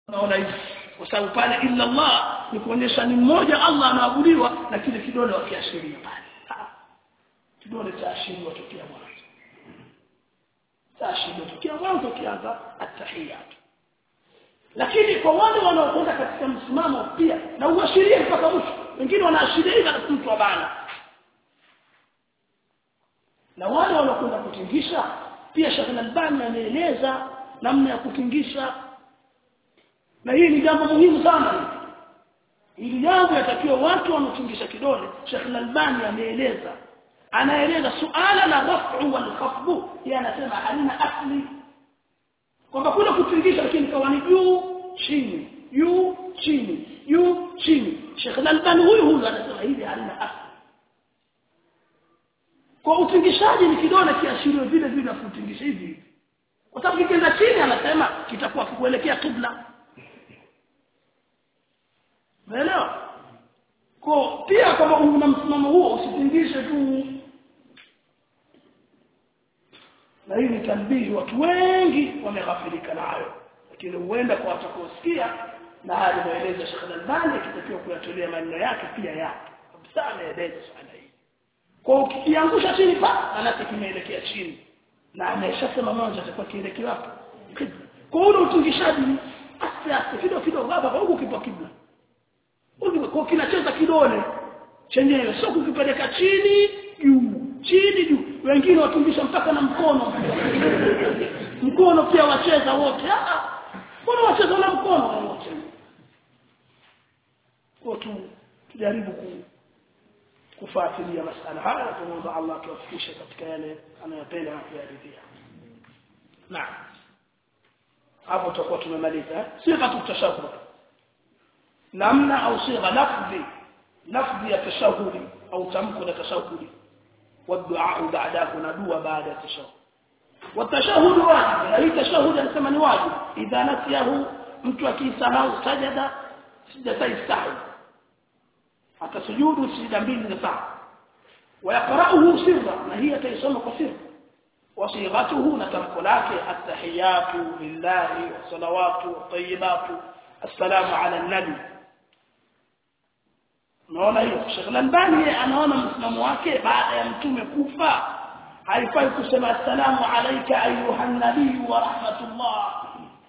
naona hivi kwa sababu pale illa Allah ni kuonyesha ni mmoja Allah anaabudiwa na kile kidole wakiashiria pale kidole cha ashiriwa tokea mwanzo cha ashiriwa tokea mwanzo kianza at-tahiyat lakini kwa wale wanaokwenda katika msimamo pia na uashirie mpaka mwisho wengine wanaashiria hivi na mtu abana na wale wanaokwenda kutingisha pia Sheikh Al-Albani ameeleza namna ya kutingisha na hii ni jambo muhimu sana ili jambo yatakiwa watu wanaotingisha kidole Sheikh Al-Albani ameeleza anaeleza suala la raf'u wal khafdu yeye anasema halina asli kwamba kule kutingisha lakini kawa ni juu chini juu chini juu chini Sheikh Al-Albani huyu huyu anasema hili halina asli kwa utingishaji ni kidole kiashirio vile vile kutingisha hivi kwa sababu kikienda chini anasema kitakuwa kuelekea kibla Umeelewa? Kwa pia kama una msimamo huo usitingishe tu. Na hii ni tanbihi watu wengi wameghafilika nayo. Lakini huenda kwa watakaosikia na hali maelezo Sheikh Al-Albani kitakiwa kuyatolea maneno yake pia yake. Kabisa ameeleza sana hii. Kwa ukiangusha chini pa anasi kimeelekea chini. Na ameshasema mwanzo atakuwa kielekea wapi? Kibla. Kwa ule utingishaji aste aste kidogo kidogo hapa kwa huko kipo kibla kwa kinacheza kidole chenyewe sio kukipeleka chini juu chini juu wengine watungisha mpaka na mkono mkono pia wacheza wote ah mbona wacheza na mkono wote kwa tu tujaribu ku kufuatilia masala haya tunaomba Allah tuwafikishe katika yale anayopenda na kuyaridhia naam hapo tutakuwa tumemaliza sio kama tutashakuru namna au sigha lafzi lafzi ya tashahudi au tamko la tashahudi والدعاء بعده ندعو بعد التشهد والتشهد واجب هي تشهد anasema ni wajib idha nasiyahu mtu akisahau sajada sijata istahi atasujudu sijda mbili za sawa ويقرأه سرا na hii ataisoma kwa siri وصيغته نتمك لك التحيات لله والصلوات والطيبات السلام على النبي naona hiyo Sheikh Al-Albani anaona msimamo wake baada ya mtume kufa haifai kusema assalamu alayka ayuha nabii wa rahmatullah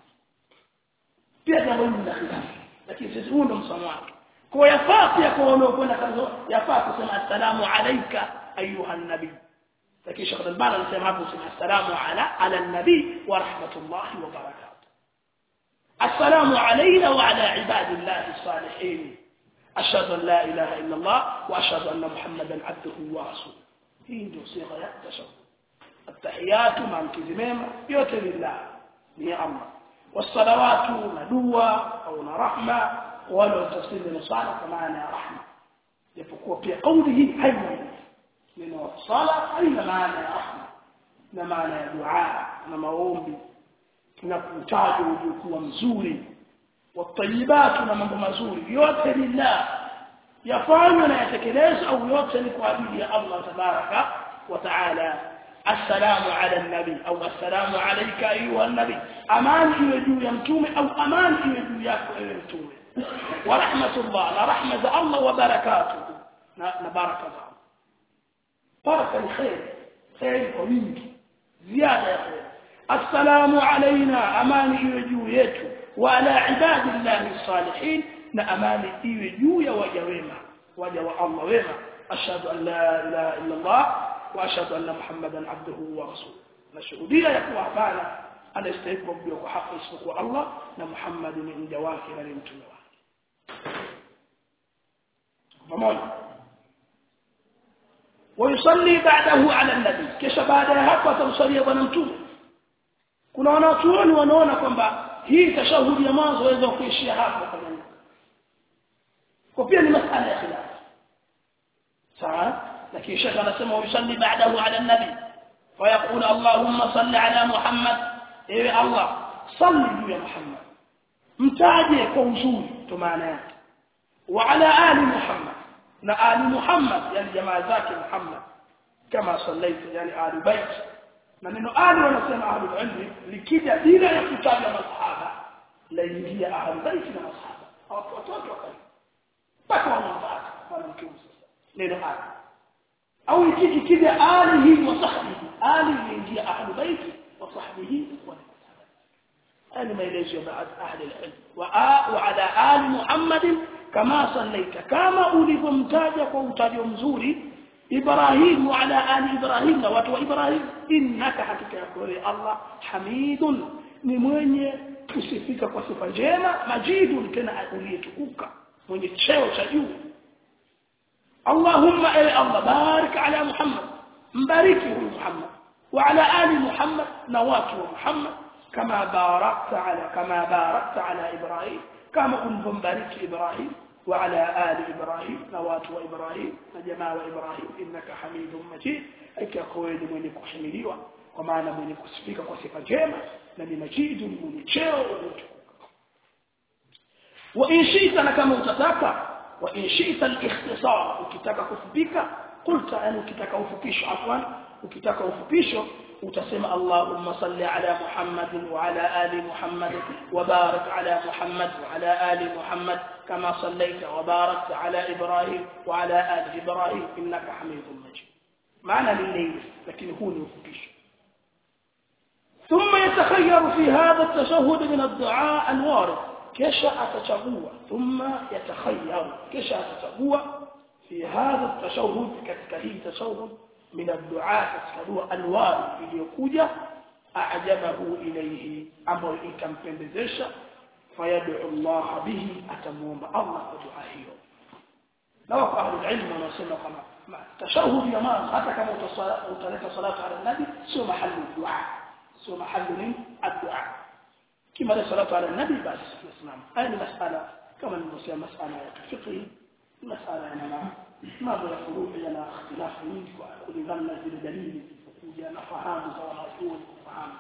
pia jambo hili la khilaf lakini sisi huo ndo msimamo wake kwa yafaa pia kwa wanaokwenda kazo yafaa kusema assalamu alayka ayuha nabii lakini Sheikh Al-Albani anasema hapo kusema assalamu ala ala nabii wa rahmatullah wa barakatuh السلام علينا وعلى عباد الله الصالحين أشهد أن لا إله إلا الله وأشهد أن محمدا عبده ورسوله hii ndio sigha ya tashahhud التحيات مع الكلمه yote lillah ni Allah والصلوات na dua au na rahma wala tafsiri ni sala kwa maana ya rahma japokuwa pia kauli hii haina neno sala haina maana ya rahma na maana ya dua na maombi tunakutajwa uliokuwa mzuri watayibatu na mambo mazuri yote lillah yafanywe na yatekelezwe au yote ni kwa ajili ya Allah tabaraka wa taala assalamu ala nabi au assalamu alayka ayuha nabi amani iwe juu ya mtume au amani iwe juu yako ewe mtume wa rahmatullah na rahma za Allah wa barakatuh na, na baraka za Allah baraka ni khair khair kwa wingi ziada ya khair assalamu alaina amani iwe juu yetu wa ala ibadillahi salihin na amani iwe juu ya waja wema waja wa Allah wema ashhadu an la ilaha illa Allah wa ashhadu anna muhammadan abduhu wa rasuluhu nashuhudia ya kuwa hapana anastahili kuabudiwa kwa haki isipokuwa Allah na Muhammad ni mja wake na ni mtume wake pamoja ويصلي بعده على النبي kisha baada ya hapo atamsalia bwana mtume kuna wanachuoni wanaona kwamba hii tashahudi ya mwanzo waweza kuishia hapo kama kwa pia ni masala ya khilaf sawa lakini shekha anasema yusalli ba'dahu ala nabi wa yaqulu allahumma salli ala muhammad ewe allah salli juu ya muhammad mtaje kwa uzuri to maana yake wa ala ali muhammad na ali muhammad yani jamaa zake muhammad kama sallaita yani ali bait na neno ali wanasema ahli ilmi likija bila ya kutaja masahaba laingia ahli baiti na masahaba watu watoto wakali mpaka wanamfuata mwanamke sasa neno ali au ikiji kija alihi wa sahbihi ali inaingia ahli baiti wa sahbihi wa هذه ما يليش بعد أهل العلم وعلى آل محمد كما صليت كما أولفمتاجك ومتاج مزوري إبراهيم وعلى آل إبراهيم واتو إبراهيم إنك حقيقة يقول الله حميد نمwenye kusifika kwa sifa njema majidun tena uliyetukuka mwenye cheo cha juu Allahumma ay Allah barik ala Muhammad mbariki huyu Muhammad wa ala ali Muhammad na watu wa Muhammad كما باركت على كما باركت على إبراهيم كما أنهم بارك إبراهيم وعلى آل إبراهيم نوات وإبراهيم نجماع وإبراهيم إنك حميد مجيد أيك خويد من كحمليوا ومعنى من كسفيك وصفة جيمة لن مجيد من تشير وإن شئت لكما تتاكى وإن شئت الاختصار وكتاك كفبك قلت أن كتاك أفكيش عفوا وكتاك أفكيش وتسمى اللهم صل على محمد وعلى آل محمد وبارك على محمد وعلى آل محمد كما صليت وباركت على إبراهيم وعلى آل إبراهيم إنك حميد مجيد معنى لليل لكن هو نفكش ثم يتخير في هذا التشهد من الدعاء الوارد كشا أتشهو ثم يتخير كشا أتشهو في هذا التشهد كتكهي تشهد من الدعاء كتكدوا الوارد iliyokuja أعجبه إليه أمر ikampendezesha فيدعو الله به أتموم الله ودعائه لو أهل العلم ونسمى كما تشهد يا ما حتى كما utaleta salatu ala nabi sio mahali dua sio mahali الدعاء كما لا صلاه على النبي بس الاسلام هذه مساله كما نسمى مساله فقهيه مساله يعني ما بين فروع لنا اختلاف mingi kwa kulingana na zile dalili zilizokuja na fahamu za wanazuoni kufahamu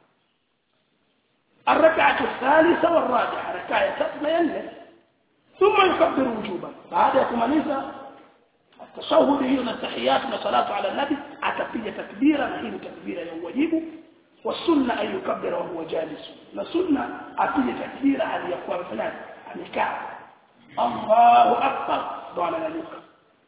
الركعة الثالثة والرابعة ركعة تثنيا ثم يكبر وجوبا بعد يكمليزا التشهد هي التحيات والصلاة على النبي أتبقى تكبيرا هي تكبيرا يوجب والسنة أن يكبر وهو جالس السنة أتبقى تكبيرا هل يقوى فلان النكاح الله أكبر دعنا نلوك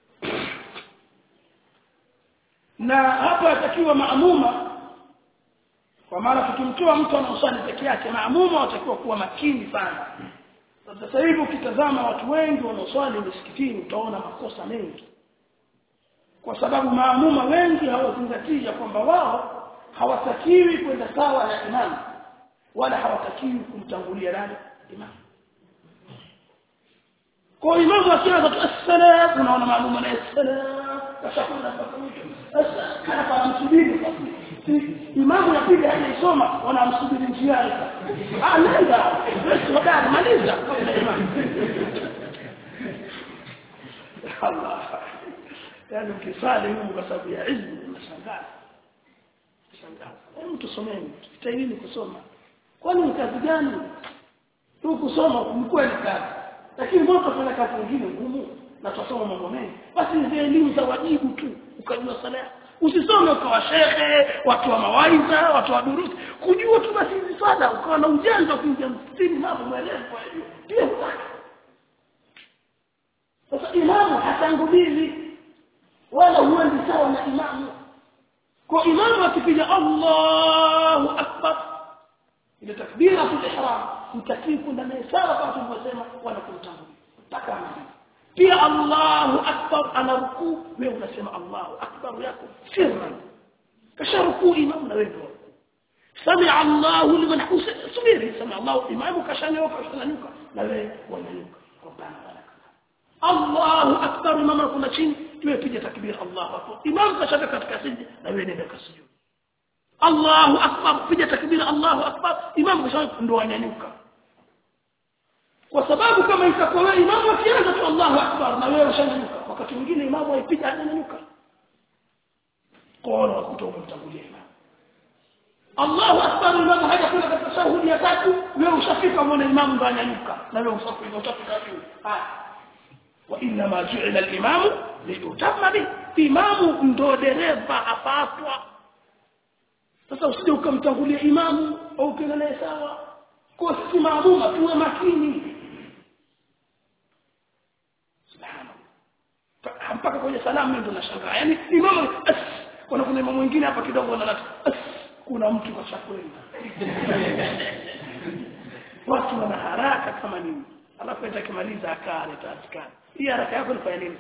na hapa atakiwa maamuma kwa maana tukimtoa mtu anaosali peke yake maamuma watakiwa kuwa makini sana sasa hivi ukitazama watu wengi wanaoswali misikitini utaona makosa mengi kwa sababu maamuma wengi hawazingatii ya kwamba wao hawatakiwi kwenda sawa na imamu wala hawatakiwi kumtangulia nani imamu kwa imamu akianza tu assalam unaona maamuma na assalam kashakwenda mpaka mwisho sasa kana kwa msubiri imamu yapiga hajaisoma wanamsubiri njiani ah nenda basi hodari maliza Allah yani ukisali Mungu kwa sababu ya ilmu unashangaa shangaa mtu someni tutaini kusoma kwani ni kazi gani tu kusoma mkweli kazi lakini mbona tufanya kazi nyingine ngumu na tusoma mambo mengi basi ni elimu za wajibu tu ukajua sala usisome ukawa shekhe watu wa mawaidha watu wa durusi kujua tu basi hizi swala ukawa na ujanja kuingia msikitini mambo mwelewa kwa hiyo pia hutaki sasa imamu hatangulizi wala huendi sawa na imamu kwa imamu akipiga Allahu akbar ile takbira fi ihram mtakii kwenda naye sawa kama tulivyosema wala kumtangulia mpaka pia Allahu akbar ana rukuu wewe unasema Allahu akbar yako sirran kasha rukuu imamu na wewe sami Allahu liman subiri sami Allahu imamu kashanyoka kashanyuka na wewe wanyanyuka rabbana walaka Allahu akbar imamu kuna chini wewe piga takbir Allahu akbar imamu kashaka katika sijda na wewe nenda kasujud Allahu akbar piga takbir Allahu akbar imamu kashaka ndo wanyanyuka kwa sababu kama itakuwa wewe imamu akianza tu Allahu akbar na wewe ushanyanyuka wakati mwingine imamu aipiga hajanyanyuka koona kutoka mtangulia imamu Allahu akbar imamu hajakwenda katika shahudi ya tatu wewe ushafika muone imamu ndo anyanyuka na wewe ushafika utafika juu haya wa inna ma ju'ila al-imamu liyutamma bi imamu ndo dereva apatwa sasa usije ukamtangulia imamu au ukienda naye sawa kwa sisi maamuma tuwe makini subhanallah mpaka kwenye salamu mimi ndo nashangaa yani imamu as kuna kuna imamu mwingine hapa kidogo analata as kuna mtu kashakwenda watu wana haraka kama nini alafu enda kimaliza akaa aleta askari hii haraka yako ni nini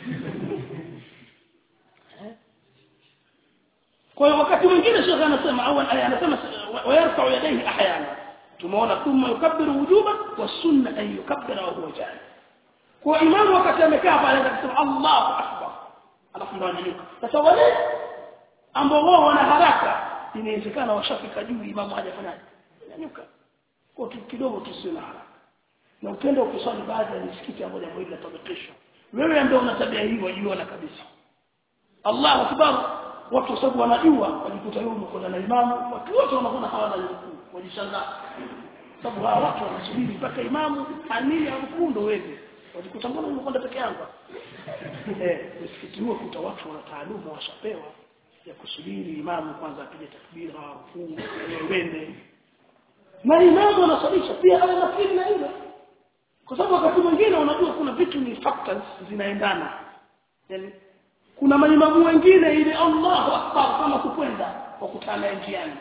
kwa hiyo wakati mwingine shekhe anasema au anasema wayarfa yadayhi ahyana tumeona thumma yukabbiru wujuban wa sunna an yukabbira wa huwa jahil kwa imamu wakati amekaa pale anasema Allahu akbar alafu ndo ananyuka sasa wale ambao wao wana haraka inawezekana washafika juu imamu hajafanyaje nyanyuka kwa kidogo tusiwe na haraka na upendo ukiswali baadhi ya misikiti ambayo jambo hili latabikishwa wewe ndio una tabia hii wajiona kabisa Allahu akbar watu sababu wanajua wajikuta yule umekwenda na imamu watu wote wanakuwa hawana rukuu wajishangaa sababu hawa watu wanasubiri mpaka imamu ania rukuu ndio wewe wajikuta mbona umekwenda peke yako eh msikiti huo kuta watu wana taaluma washapewa ya kusubiri imamu kwanza apige takbira rukuu wende na imamu anasalisha pia awe makini na hilo kwa sababu wakati mwingine unajua kuna vitu ni factors zinaendana yani kuna maimamu wengine ile Allahu akbar kama kukwenda wakutana njiani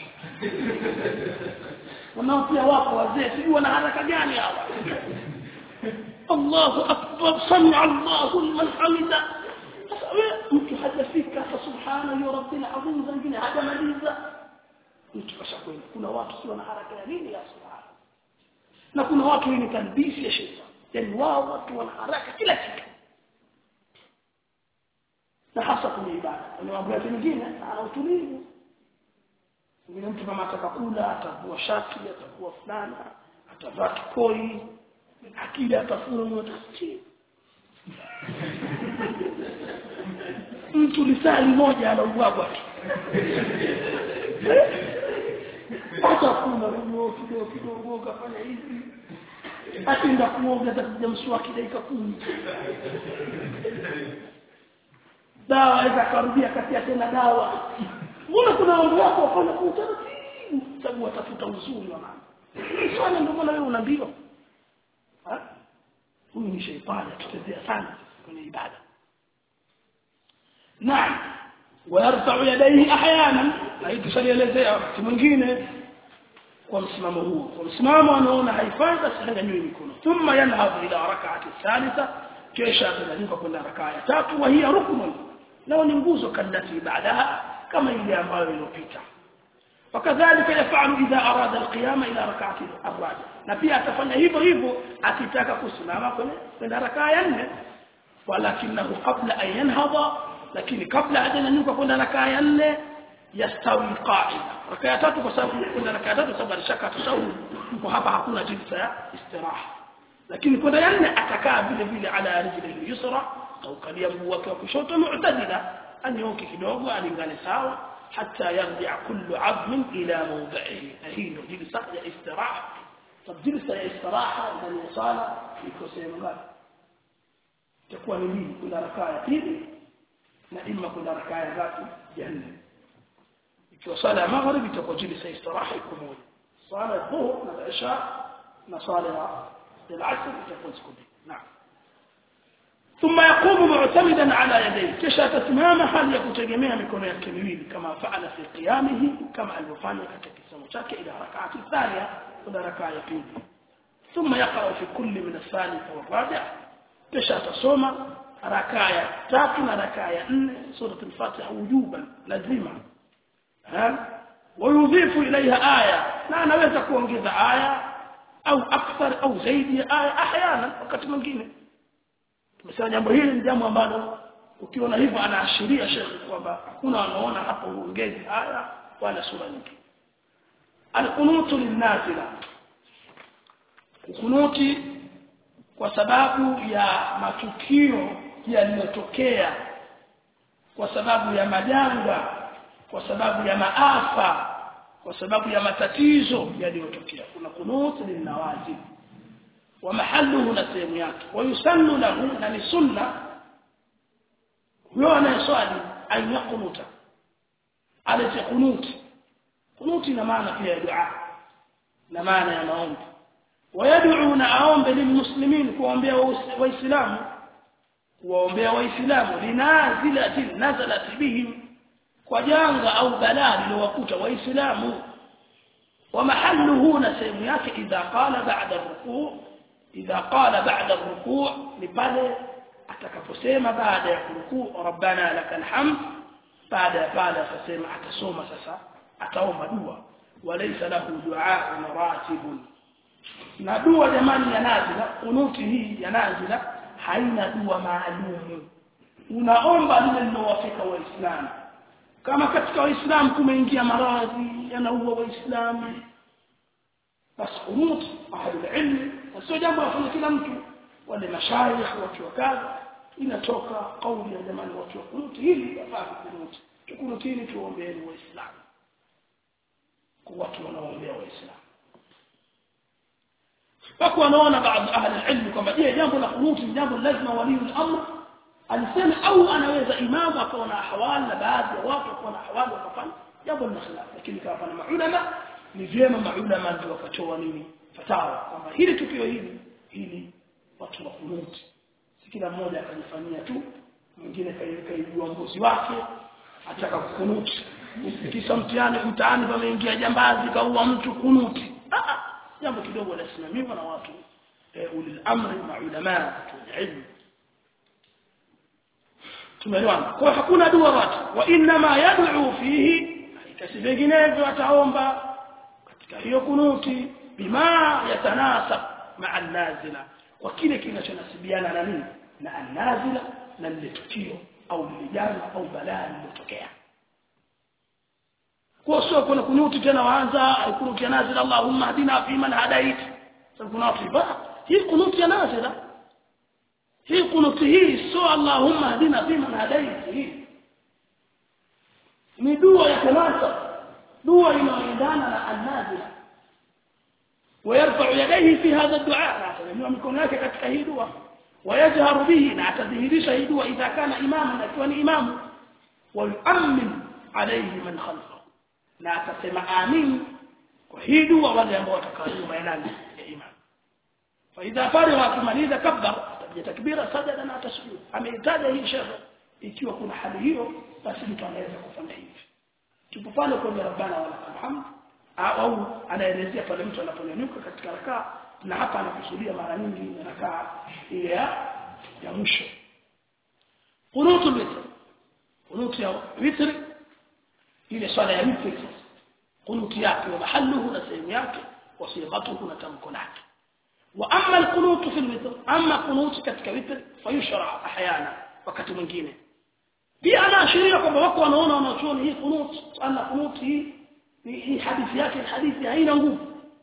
wanao pia wapo wazee sijui wana haraka gani hawa Allahu akbar sami Allahu liman hamida sasa wewe mtu hajafika fa subhana ya rabbil azim zingine hajamaliza mtu kashakwenda kuna watu sio na haraka ya nini ya subhana na kuna watu wenye talbisi ya shetani yani wao watu wana haraka kila kitu na hasa kwenye ibada kwenye mambo yake mengine ana utulivu mwingine mtu kama atakakula atavua shati atakuwa fulana atavaa kikoi akili atafuna mtafiti mtu lisali moja anaubwagwa tu hata kuna kidogo kidogo kidogo kafanya hivi ataenda kuoga atakuja mswaki dakika kumi dawa aweza akarudia katia tena dawa mbona kuna mambo yako wafanya kwa utaratibu sababu watafuta uzuri wa mama swali ndio maana wewe unaambiwa huyu ni sheitani atutezea sana kwenye ibada naam ويرفع يديه احيانا na hii tushalielezea wakati mwingine kwa msimamo huo kwa msimamo anaona haifai basi hanyanyui mikono thumma yanhadhu ila rak'ati thalitha kisha atanyanyuka kwenda rakaa ya tatu wa hiya ruknun nao ni nguzo kadati baadaha kama ile ambayo iliyopita wakadhalika yafalu idha arada alqiyama ila rak'ati arrabi na pia atafanya hivyo hivyo akitaka kusimama kwenye kwenda rakaa ya nne walakinahu qabla an yanhadha lakini kabla hajanyanyuka kwenda rakaa ya nne yastawi qa'ida rakaa ya tatu kwa sababu kwenda rakaa ya tatu sababu alishaka tashahud kwa hapa hakuna jinsi ya istiraha lakini kwenda ya nne atakaa vile vile ala rijlihi yusra au kalia mguu wake wa kushoto mu'tadila anyoke kidogo alingane sawa hatta yarji'a kullu 'azmin ila mawdi'ihi hii ndio jilsa ya istiraha طب جلسه ya istiraha ndani ya sala iko sehemu ngapi itakuwa ni mbili kuna rakaa ya pili na imma kuna rakaa ya ngapi ya nne ikiwa sala ya maghrib itakuwa jilsa ya istiraha iko moja sala ya dhuhur na isha na sala ya al-asr itakuwa siku mbili naam ثم يقوم معتمدا على يديه kisha atasimama hali ya kutegemea mikono yake miwili kama faala fi qiyamihi kama alivyofanya katika kisomo chake ila rak'ati thania kuna rakaa ya pili ثم يقرأ في كل من الثالث والرابع kisha atasoma rakaa ya tatu na rakaa ya nne sura al-Fatiha wujuban lazima ويضيف إليها آية na anaweza kuongeza aya au akthar au zaidi ya aya احيانا wakati mwingine tumesema jambo hili ni jambo ambalo ukiona hivyo anaashiria shekhi kwamba hakuna wanaona hapo uongezi aya wala sura nyingi alqunutu linnazila kunuti kwa sababu ya matukio yaliyotokea kwa sababu ya majanga kwa sababu ya maafa kwa sababu ya matatizo yaliyotokea kuna kunuti linawajib wa mahalluhu na sehemu yake wa yusannu lahu na ni sunna huyo anayeswali an yaqunuta alete kunuti kunuti ina maana pia ya dua na maana ya maombi wayad'u na aombe lilmuslimin kuombea waislamu kuombea waislamu linazilatin nazalat bihim kwa janga au balaa lilowakuta waislamu ومحله هنا sehemu yake idha qala ba'da rukuu idha qala ba'da rukuu ni pale atakaposema baada ya rukuu rabbana lakal hamd baada ya pale atasema atasoma sasa ataomba dua walaysa lahu du'a ratibun na dua jamani ya nazila kunuti hii ya nazila haina dua maalumu unaomba lile linalowafika waislamu kama katika waislamu kumeingia maradhi yanaua waislamu basi kunut ahlul ilm sio jambo la kila mtu wale mashayikh watu wa kadha inatoka kauli ya jamani watu wa kunut hili yafaa kunut tukunutini tuombeeni waislamu kwa watu wanaoombea waislamu wako wanaona baadhi ahli ilm kwamba je jambo la kunut ni jambo lazima waliul amr alisema au anaweza imamu akawa na ahwali na baadhi ya watu wakawa na ahwali wakafanya jambo la khilaf lakini kama pana maulama ni vyema maulama ndio wakatoa nini fatawa kwamba hili tukio hili hili watu wa kunuti si kila mmoja akajifanyia tu mwingine kaijua mbuzi wake ataka kukunuti kisa mtihani mtaani pameingia jambazi kaua mtu kunuti ah jambo kidogo lasimamiwa na watu ulil amri maulama ilmu tumeelewana kwa hakuna dua watu wa inma yad'u fihi kasi vinginevyo ataomba katika hiyo kunuti bima yatanasab ma'a nazila kwa kile kinachonasibiana na nini na an-nazila na lile tukio au lile jambo au balaa lilotokea kwa sio kuna kunuti tena waanza kunuti ya nazila Allahumma hadina fi man hadait sababu kuna watu ibada hii kunuti ya nazila hii kunuti hii sio Allahumma hadina fi man hadait hii ni dua ya tanasa dua inayoendana na an-nazila ويرفع يديه في هذا الدعاء نعم يكون لك katika hii dua ويجهر به na atadhihirisha hii dua idha kana imaman akiwa ni imamu ويؤمن عليه من خلفه na atasema amin kwa hii dua wale ambao watakaa nyuma ya nani ya imam فاذا فرغ akimaliza kabbar atapiga takbira sajada na atasujud ameitaja hii shekhe ikiwa kuna hali hiyo basi mtu anaweza kufanya hivi tupo pale kwa rabbana wa lakal hamd au anaelezea pale mtu anaponyanyuka katika rakaa na hapa anakusudia mara nyingi ni rakaa ile ya ya mwisho kunutu witr kunutu ya witr ile swala ya witr kunutu yake wa mahalluhu na sehemu yake wa sighatuhu na tamko lake wa amma alqunut fi alwitr amma qunut katika witr fayushra ahyana wakati mwingine pia anaashiria kwamba wako wanaona wanachuoni hii kunut ana kunut hii hii hadithi yake hadithi haina nguvu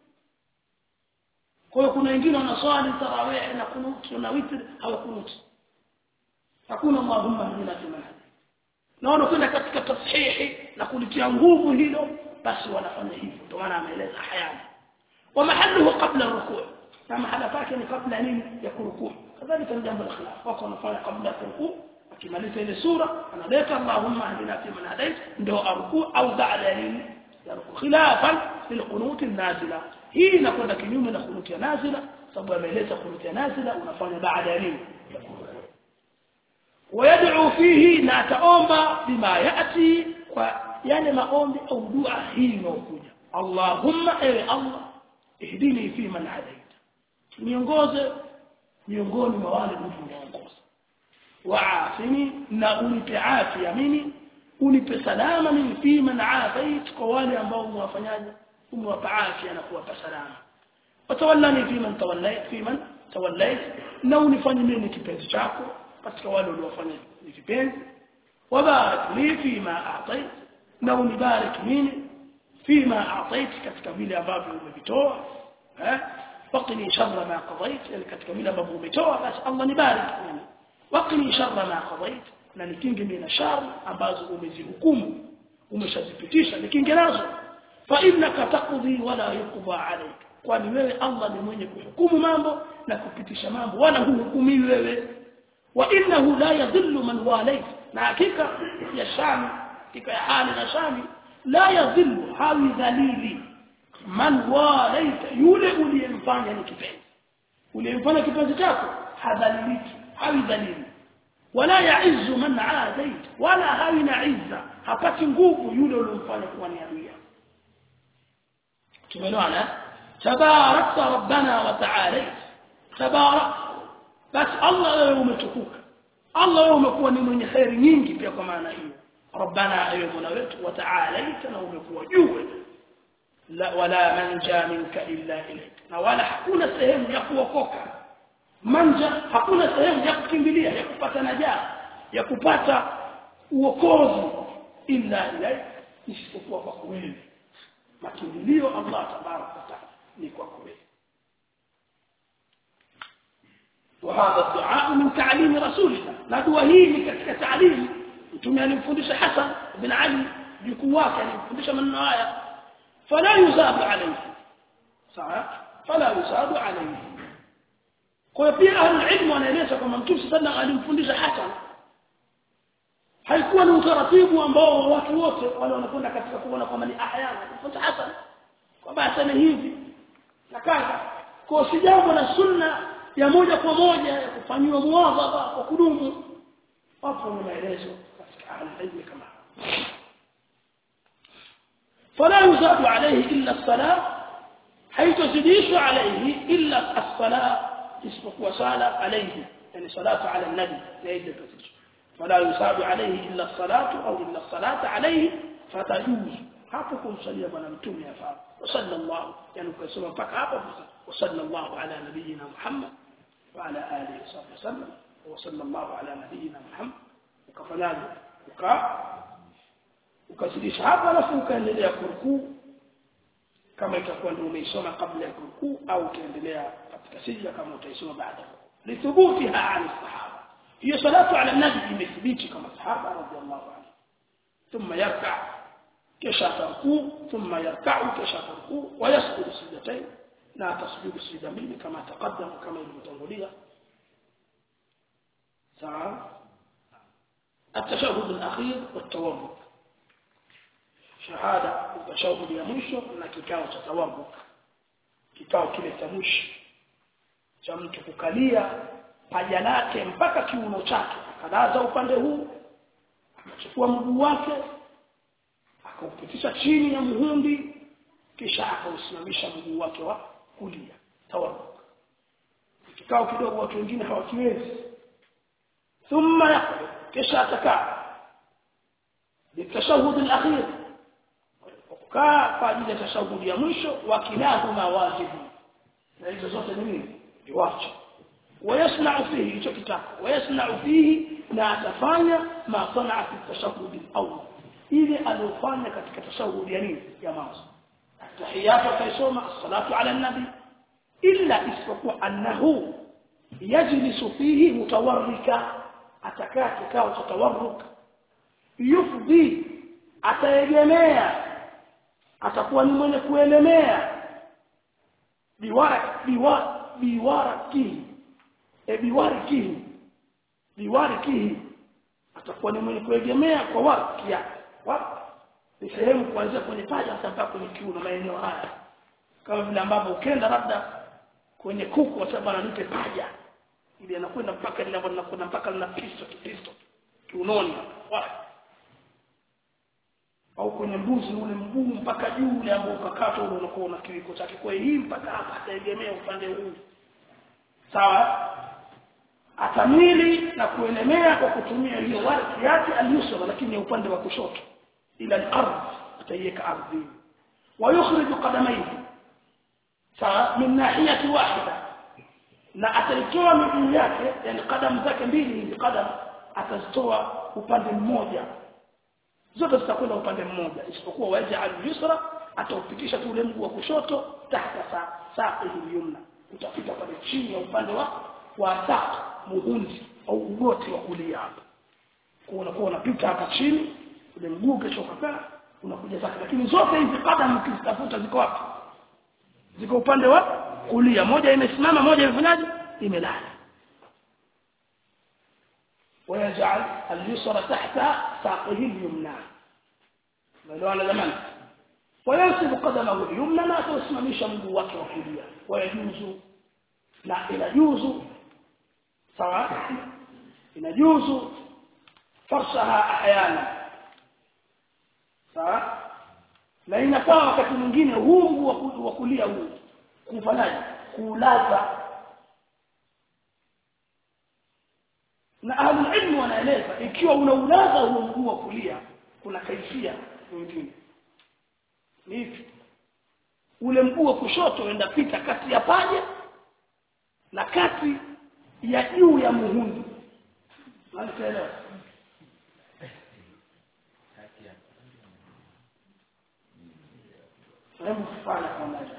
kwa hiyo kuna wengine wanaswali tarawih na kunut na witr hawakunut hakuna allahumma hdina fi man na wanakwenda katika tashihi na kulitia nguvu hilo basi wanafanya hivyo ndio maana ameeleza hayana wa mahalluhu qabla rukuu na mahala pake ni kabla nini ya kurukuu kadhalika ni jambo la khilaf wako wanafanya kabla ya kurukuu akimaliza ile sura analeta allahumma hdina fi man hadait ndio arukuu au baada ya nini ya rukuu khilafan lilqunut nazila hii inakwenda kinyume na kunuti ya nazila sababu ameeleza kunuti ya nazila unafanya baada ya nini ويدعو فيه na ataomba bima yati kwa yale maombi au dua hii inayokuja Allahumma ewe Allah ihdini fi man hadait niongoze miongoni mwa wale mtu unaongoza waafini na unipe afya mimi unipe salama mimi fi man afait kwa wale ambao umewafanyaje umewapa afya na kuwapa salama watawallani fi man tawallait fi man tawallait na unifanye mimi kipenzi chako katika wale uliofanya ni kipenzi wabarik li fi ma a'tait na unibarik mimi fi ma a'tait katika vile ambavyo umevitoa eh waqini sharra ma qadait yani katika vile ambavyo umetoa basi Allah nibarik mimi waqini sharra ma qadait na nikinge mimi na shari ambazo umezihukumu umeshazipitisha nikinge nazo fa innaka taqdi wala yuqda alayk kwani wewe Allah ni mwenye kuhukumu mambo na kupitisha mambo wala huhukumi wewe wa innahu la yadhillu man walayt na hakika ya shami hakika ya hali na shami la yadhillu hawi dhalili man walaita yule uliyemfanya ni kipenzi uliyemfanya kipenzi chako hadhaliliki hawi dhalili wala yaizu man adait wala hawi na izza hapati nguvu yule uliyemfanya kuwa ni adui tumeelewana tabarakta rabbana wa ta'ala tabarak bas Allah wewe umetukuka Allah wewe umekuwa ni mwenye khairi nyingi pia kwa maana hiyo rabbana ewe mola wetu wa ta'ala na umekuwa juu la wala manja minka illa ilayk na wala hakuna sehemu ya kuokoka manja hakuna sehemu ya kukimbilia ya kupata najaa ya kupata uokozi illa ilayk isipokuwa kwa wewe makimbilio Allah tabaraka wa taala ni kwa wewe وهذا الدعاء من تعليم رسولنا لا دعاء ni katika تعليم mtume alimfundisha Hasan bin Ali jukuu wake alimfundisha maneno haya fala yuzadu alayhi sawa fala yuzadu alayhi kwa pia ahlul ilmu wanaeleza kwamba mtume sallallahu alimfundisha Hasan haikuwa ni utaratibu ambao watu wote wale wanakwenda katika kuona kwamba ni ahyana kufuata Hasan kwamba aseme hivi na kaza kwa si jambo la sunna ya moja kwa moja ya kufanyiwa muwadhaba kwa kudumu wapo ni maelezo katika ahlul kama فلا يزاد عليه إلا الصلاة حيث تزيدش عليه إلا الصلاة اسمك وصالة عليه يعني صلاة على النبي يعيد الكثير فلا يزاد عليه إلا الصلاة أو إلا الصلاة عليه فتجوز hapo kumsalia bwana mtume afaa wasallallahu yani ukasema mpaka hapo wasallallahu ala nabiyina muhammad wa ala alihi wasallam wasallallahu ala nabiyina muhammad ukafanyaje uka ukazidisha hapo alafu ukaendelea kurukuu kama itakuwa ndio umeisoma kabla ya kurukuu au utaendelea katika sijda kama utaisoma baada lithubutiha an sahaba hiyo salatu ala nabi imethibiti kama sahaba radhiallahu anhu thumma yarka kisha tarkuu thumma yarka'u kisha tarkuu wa yasjudu sajdatain na tasjudu sajda mbili kama taqaddama kama ilivyotangulia sawa التشهد الأخير والتورك shahada utashahudi ya mwisho na kikao cha tawabu kikao kile cha mwisho cha mtu kukalia paja lake mpaka kiuno chake akalaza upande huu akachukua mguu wake akaupitisha chini ya muhundi kisha akausimamisha mguu wake wa kulia tawabu kikao kidogo watu wengine hawakiwezi thumma yaqul kisha atakaa bitashahud al-akhir kukaa kwa ajili ya tashahudi ya mwisho wakilahuma wajibu na hizo zote ni nini ni wajibu ويصنع فيه hicho kitako ويصنع فيه na atafanya ma sanaa fi tashahudi al-awwal ile aliyofanya katika tashahudi ya nini ya mwanzo tahiyatu kaisoma as-salatu ala an-nabi illa isipokuwa annahu yajlisu fihi mutawarrika atakaa kikao cha tawarruk yufdi ataegemea atakuwa ni mwenye kuelemea biwara biwara biwara kihi e biwari kihi biwari kihi atakuwa ni mwenye kuegemea kwa waki yake wapi ni sehemu kuanzia kwenye paja hata mpaka kwenye kiuno maeneo haya kama vile ambavyo ukenda labda kwenye kuku wasema ananipe paja ili anakwenda mpaka ile ambapo linakwenda mpaka lina pisto kipisto kiunoni wapi au kwenye mbuzi ule mguu mpaka juu ule ambao ukakata ule unakuwa una kiwiko chake kwa hii mpaka hapa ataegemea upande huu sawa atamili na kuelemea kwa kutumia hiyo warki yake al-yusra lakini upande wa kushoto ila al-ardh ataiweka ardhi wa yukhriju qadamayhi sawa min nahiyati wahida na ataitoa miguu yake yani kadamu zake mbili hizi kadamu atazitoa upande mmoja zote zitakwenda upande mmoja isipokuwa waja'al yusra ataupitisha tu ule mguu wa kushoto tahta sa saqihi yumna utafika pale chini ya upande wa wa saq muhundi au ugoti wa kulia hapa kwa unakuwa unapita hapa chini ule mguu kesho kakaa unakuja zake lakini zote hizi kadamu ukizitafuta ziko wapi ziko upande wa kulia moja imesimama moja imefanyaje imelala ويجعل اليسرى تحت ساقه اليمنى ملوانا زمان wayansibu qadamahu al-yumna na atasimamisha mguu wake wa kulia wayajuzu na inajuzu sawa inajuzu farsaha ahyana sawa na inakuwa wakati mwingine huu mguu wa kulia huu kufanyaje kuulaza na ahlul ilmu wanaeleza ikiwa unaulaza huo mguu wa kulia kuna kaifia nyingine ni hivi ule mguu wa kushoto uenda pita kati ya paja na kati ya juu ya muhundu Unanielewa? Hebu fanya kama hiyo.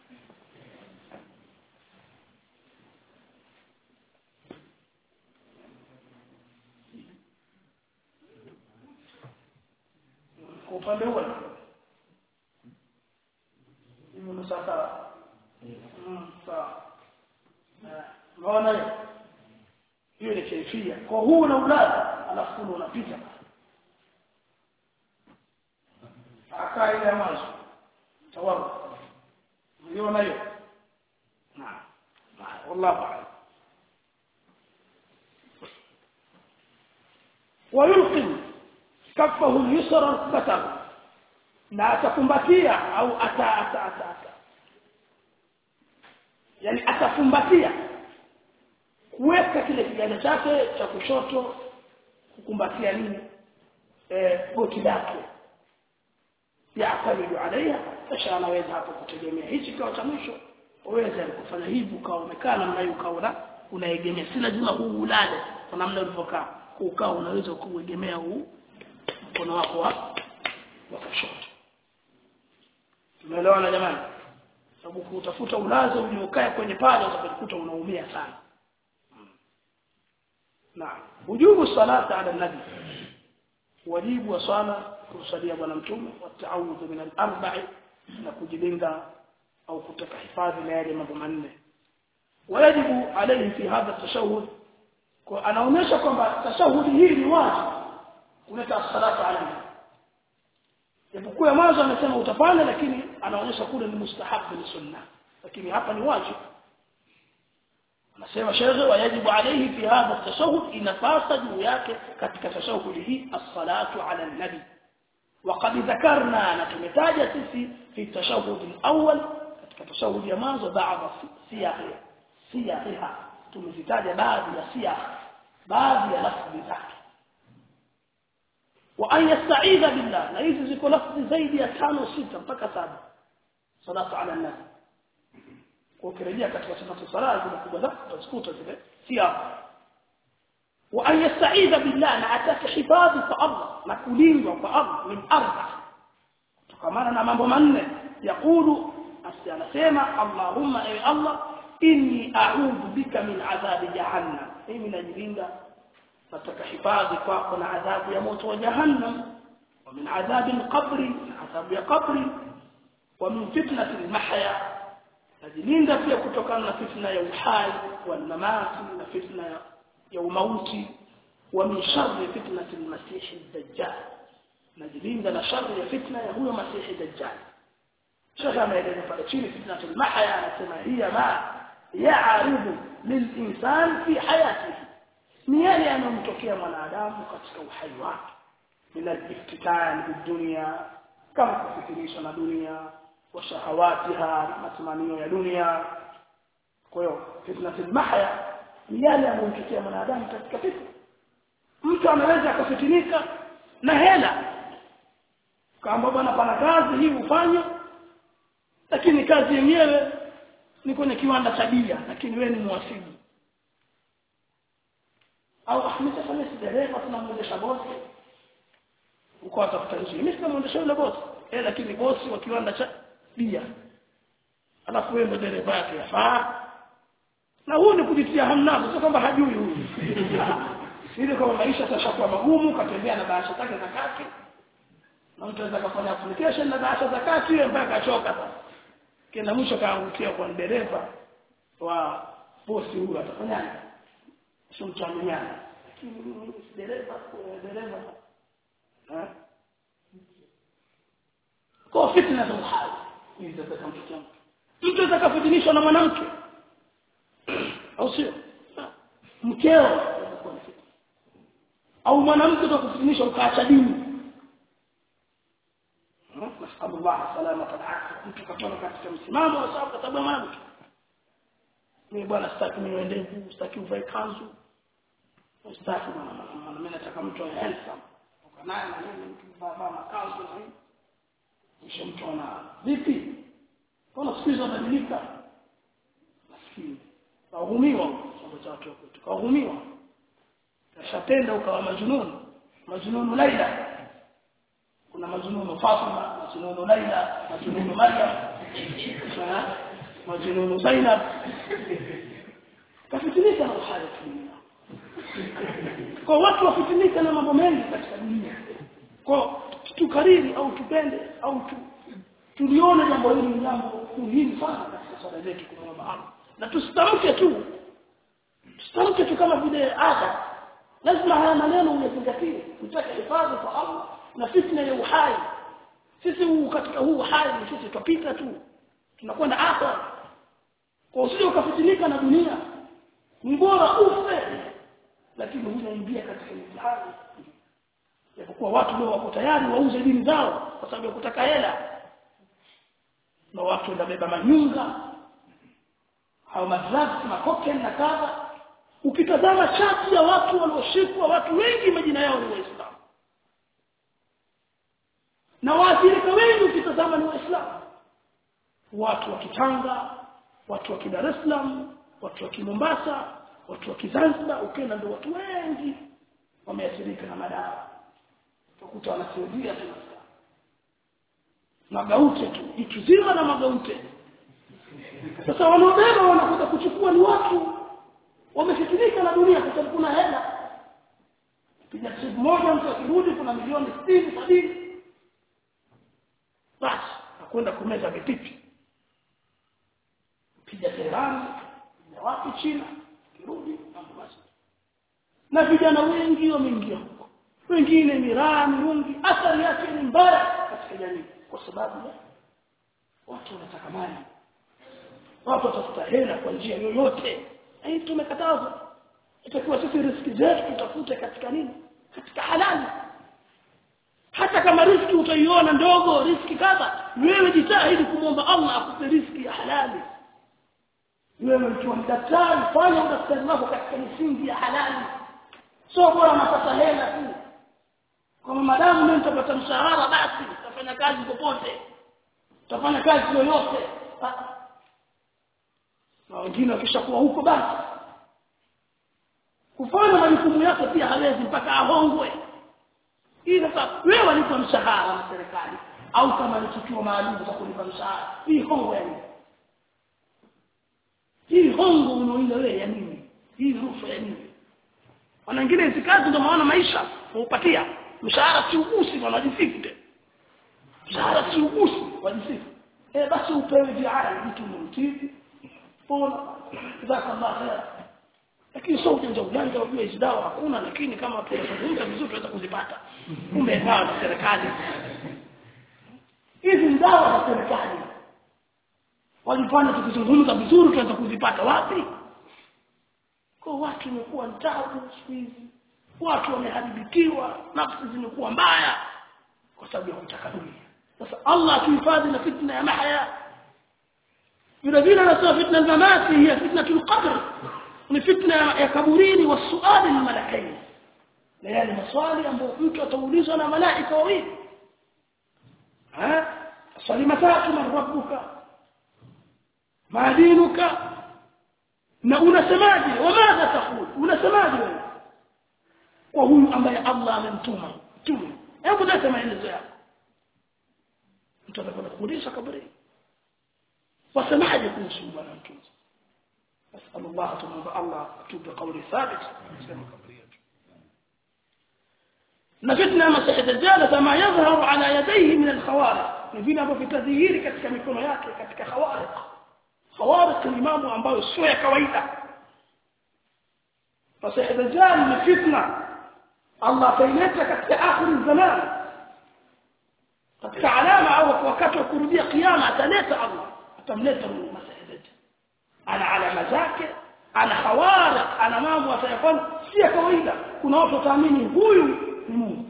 Kwa upande huo hiyo ni sawa. Mm, sawa. Unaona hiyo? Hiyo ni kaifia. Kwa huu una ulaza alafu ule unapita. Akaa ile ya mwanzo. Tawabu. Unaona hiyo? Naam. Wallahu a'lam. ويلقي كفه اليسرى ركبته na atakumbatia au ata ata ata, ata. yani atafumbatia kuweka kile kiganja chake cha kushoto kukumbatia nini eh goti lake yaatamidu alaiha kisha anaweza hapo kutegemea hichi kwa cha mwisho uweze kufanya hivi ukawa umekaa namna hiyo ukawa unaegemea si lazima huu ulale kwa namna ulivyokaa ukaa unaweza kuegemea huu mkono wako wa wa kushoto tumeelewana jamani sababu kutafuta ulazo uliokaa kwenye pale utakuta unaumia sana na wujubu salata ala nabi wajibu wa swala kumsalia bwana mtume wa ta'awudhu min al-arba'i na kujilinda au kutaka hifadhi na yale mambo manne wajibu alayhi fi hadha tashahhud kwa anaonyesha kwamba tashahudi hii ni wajibu kuleta salata ala nabi japokuwa mwanzo amesema utafanya lakini anaonyesha kule ni mustahabu ni sunna lakini hapa ni wajibu anasema shehe wajibu alayhi fi hadha tashahhud inapasa juu yake katika tashahudi hii as-salatu ala nabi وقد ذكرنا نتمتاج سيسي في التشهد الأول katika tashahudi ya mwanzo baadhi siyahi siyahiha tumezitaja baadhi ya siyah baadhi ya lafzi zake wa an yasta'idha billah na hizi ziko lafzi zaidi ya tano sita mpaka saba salatu ala nabi kwa ukirejea katika sunna sala zile kubwa za utazikuta zile siyah wa an yasta'idha billah na ataka hifadhi kwa Allah na kulindwa kwa Allah min arba kutokamana na mambo manne yakulu asi anasema Allahumma ewe Allah inni a'udhu bika min adhabi jahannam mimi najilinda nataka hifadhi kwako na adhabu ya moto wa jahannam wa min adhabi al-qabri na adhabu ya qabri wa min fitnati al-mahya najilinda pia kutokana na fitna ya uhai wal mamati na fitna ya, ya umauti wa min sharri fitnati al-masih ad-dajjal najilinda na sharri ya fitna ya huyo masihi dajjal شيخ ameeleza pale chini fitnatul mahya anasema hiya ma ya'aridu lilinsan fi hayatihi ni yale yanayomtokea mwanadamu katika uhai wake min al-iftitan bidunya kama kufikirisha na dunia wa shahawatiha na matamanio ya dunia kwa hiyo fitnatul mahya ni yale yanayomtokea mwanadamu katika fitna mtu anaweza akafitinika na hela kama bwana pana kazi hii ufanye lakini kazi yenyewe ni kwenye kiwanda cha bia lakini wewe ni mwasibu au Ahmed sasa mimi si dereva tunamwendesha bosi uko atafuta nje mimi sinamuendesha yule bosi eh lakini bosi wa kiwanda cha bia alafu wewe ndio dereva yake yafaa na huyu ni kujitia hamnazo sio kwamba hajui huyu ili kama maisha sasa kwa magumu katembea na bahasha zake za kaki na mtu anaweza kufanya application na bahasha za kaki ile mpaka kachoka sasa kenda mwisho kaangukia kwa dereva wa bosi huyu atafanyaje sio mchanganyana lakini dereva dereva kwa fitna za uhai hizi zitamfikia mtu mtu atakafitinishwa na mwanamke au sio mkeo au mwanamke atakufitinishwa ukaacha dini nasallu Allah salama wal mtu katoka katika msimamo wa sababu sababu mwanamke mimi bwana sitaki niwe ndevu sitaki uvae kanzu sitaki bwana mimi nataka mtu awe handsome ukanaye na mimi mtu baba makanzu na hivi kisha mtu ana vipi Mbona siku hizo badilika? Maskini. Kahumiwa chombo cha watu wetu. Kahumiwa. Kashatenda ukawa majununu. Majununu Laila. Kuna majununu Fatima, majununu Laila, majununu Maryam. Majununu Zainab. Kafitinika na uhai dunia. Kwa watu wafitinika na mambo mengi katika dunia. Kwa tukariri au tupende au tu tulione jambo hili ni jambo muhimu sana katika swala zetu kumwomba Allah na tusitamke tu tusitamke tu kama vile ada lazima haya maneno uyazingatie tutake hifadhi kwa Allah na fitna ya uhai sisi huu katika huu uhai ni sisi tupita tu tunakwenda akhera kwa usije ukafitinika na dunia ni bora ufe lakini unaingia katika mtihani japokuwa watu leo wako tayari wauze dini zao kwa sababu ya kutaka hela na watu wanabeba manyunga au madrugs na cocaine na kadha ukitazama chati ya watu walioshikwa watu wengi majina yao ni waislamu na waathirika wengi ukitazama ni waislamu watu wa Kitanga watu wa Dar es Salaam watu wa Mombasa watu wa Zanzibar ukienda ndio watu wengi wameathirika na madawa utakuta wanasaidia tu magaute tu jitu zima na magaute sasa wanaobeba wanakuja kuchukua ni watu wamefikinika na dunia kwa sababu kuna hela piga siku moja mtu akirudi kuna milioni 60 70 basi akwenda kumeza vipipi piga Tehran piga wapi China kirudi mambo basi na vijana wengi wameingia huko wengine miraa mirungi athari yake ni mbaya katika jamii kwa sababu ya watu wanataka mali watu watafuta hela kwa njia yoyote hii tumekatazwa itakuwa sisi riski zetu tutafute katika nini katika halali hata kama riski utaiona ndogo riski kadha wewe jitahidi kumwomba Allah akupe riski ya halali wewe ukiwa daktari fanya udaktari wako katika misingi ya halali sio bora unapata hela tu kama madamu mimi nitapata mshahara basi nitafanya kazi popote nitafanya kazi yoyote na wengine wakishakuwa huko basi kufanya majukumu yake pia hawezi mpaka ahongwe hii sasa wewe walipa mshahara na serikali au kama ni tukio maalum za kulipa mshahara hii hongo ya nini hii hongo unaoila wewe ya nini hii rushwa ya nini wana wengine hizi kazi ndio maana maisha hupatia mshahara si ugusi wanajifite mshahara si ugusi wajisifu eh basi upewe viara mtu mtibi pona jazakallah khair lakini sio ujanja ujanja wajua hizi dawa hakuna lakini kama tunazungumza vizuri tunaweza kuzipata kumbe dawa za serikali hizi ni dawa za serikali walifanya tukizungumza vizuri tunaweza kuzipata wapi kwa watu imekuwa tabu siku hizi watu wameharibikiwa nafsi zimekuwa mbaya kwa sababu ya kutaka dunia sasa Allah atuhifadhi na fitna ya mahya vile vile anasema fitna ya mamati hiya fitnatul qabr ni fitna ya kaburini wasuali na malakaini na yale maswali ambayo mtu ataulizwa na malaika wawili ha swali matatu man rabbuka ma dinuka na unasemaje wamadha taqul unasemaje wewe kwa huyu ambaye Allah amemtuma mtume hebu leta maelezo yako mtu anakwenda kuuliza kaburi wasemaje kuhusu bwana mtume أسأل الله تمام الله أكتب بقول ثابت سلم قبريته نفتنا مسيح الدجال فما يظهر على يديه من الخوارق نفينا في تذيير katika mikono yake katika khawariq khawariq ni mambo ambayo sio ya kawaida مسيح الدجال ni fitna Allah kaileta katika akhir zaman katika alama au wakati wa kurudia kiyama ataleta Allah atamleta Masih ana alama zake ana hawari ana mambo atayafanya si ya kawaida kuna watu wataamini huyu ni Mungu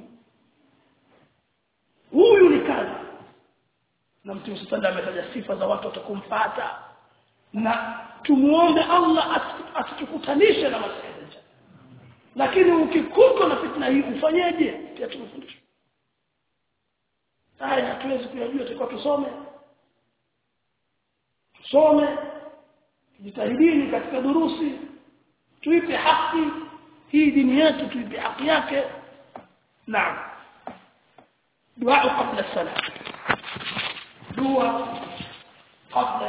huyu ni kazi na mtume sallallahu ametaja sifa za watu watakumfuata na tumuombe Allah asitukutanishe na Masih lakini ukikutwa na fitna hii ufanyeje pia tunafundishwa haya hatuwezi kuyajua tulikuwa tusome tusome jitahidini katika durusi tuipe haki hii dini yetu tuipe haki yake naam dua kabla salat dua kabla